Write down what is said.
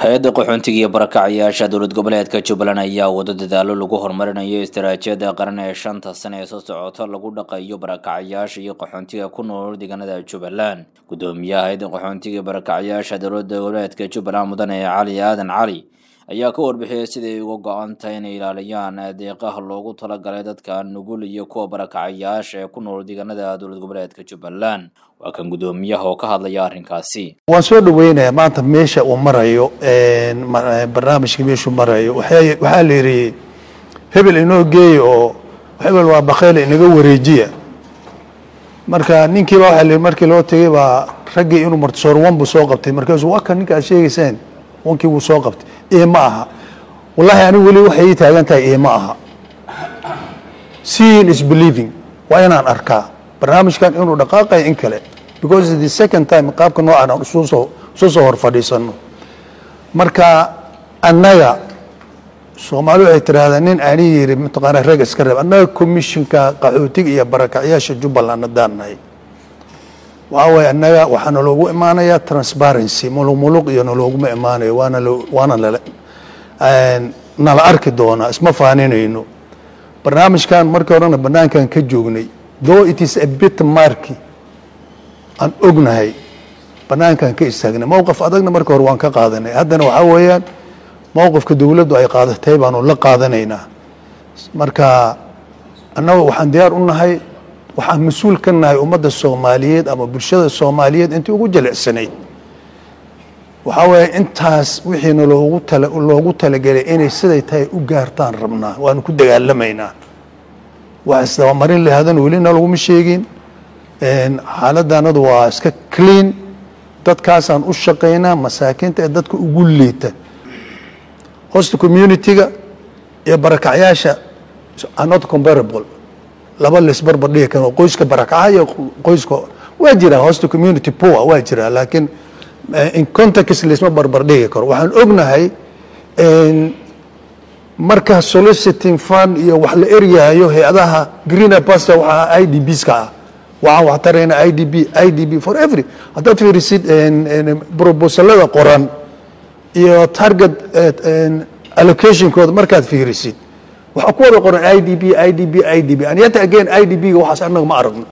hay-adda qaxoontiga iyo barakacayaasha dowlad goboleedka jubbaland ayaa wado dadaalo lagu horumarinayo istaraatiijiyada qaran ee shanta sane ee soo socota lagu dhaqayo barakacayaasha iyo qaxoontiga ku nool deegaanada jubbaland gudoomiyaha hay-adda qaxoontiga iyo barakacayaasha dowlada goboleedka jubbaland mudane cali aadan cali ayaa ka warbixiyay siday uga go-an tahay inay ilaaliyaan deeqaha loogu talagalay dadka nugul iyo kuwa barakacayaasha ee ku nool deegaanada dowlad goboleedka jubbaland waa kan gudoomiyaha oo ka hadlaya arrinkaasi waan soo dhaweynayaa maanta meesha uu marayo barnaamijka meeshuu marayo waxaa la yidhi hebel inoo geeya oo hebel waa bakeyla inaga wareejiya marka ninkiiba waxaa la markii loo tegay baa raggii inuu martisoor wan buu soo qabtay markaasuu waa kan ninka aad sheegayseen wankii wuu soo qabtay ee ma aha wallahi anigu weli waxay ii taagan tahay ee ma aha seeing is believing waa inaan arkaa barnaamijkan inuu dhaqaaqayo in kale because the second time qaabka noocan aan isu soo isu soo hor fadhiisano marka annaga soomaali waxay tiraahdaa nin ani yiri mataqaana rag iska reeb annaga commissionka qaxootiga iyo barakacyaasha jubbaland haddaan nahay waxaa waaye annaga waxaa naloogu imaanayaa transparency muluq muluq iyo nalooguma imaanayo waana waana nala nala arki doonaa isma faaninayno barnaamijkan markii horena banaankan ka joognay though it is a bit marky aan ognahay banaankan ka istaagnay mowqif adagna marka hore waan ka qaadanay haddana waxaa weeyaan mowqifka dowladdu ay qaadatay baanu la qaadanaynaa marka annaga waxaan diyaar u nahay waxaan mas-uul ka nahay ummadda soomaaliyeed ama bulshada soomaaliyeed intii ugu jilicsanayd waxaa weeye intaas wixiina loogu tala loogu talagelay inay siday tahay u gaartaan rabnaa waanu ku dagaalamaynaa wax isdabamarin lahadan welina laguma sheegin xaaladdanadu waa iska clean dadkaasaan u shaqaynaa masaakiinta ee dadka ugu liita hosta community-ga iyo barakacyaasha are not comparable laba laisbarbar dhigi karo qoyska barakaca iyo qoyska waa jiraa hosta community poor waa jiraa laakiin in context laisma barbar dhigi karo waxaan ognahay marka soliciting fund iyo wax la eryahayo hay-adaha greener pasture waxaa i d bs ka ah waxaan wax tarayna i d b i d b for every haddaad fiirisid proposalada qoran iyo target allocationkooda markaad fiirisid waxaa ku wada qoran i d b i d b i d b and yet again i d b ga waxaas annaga ma aragno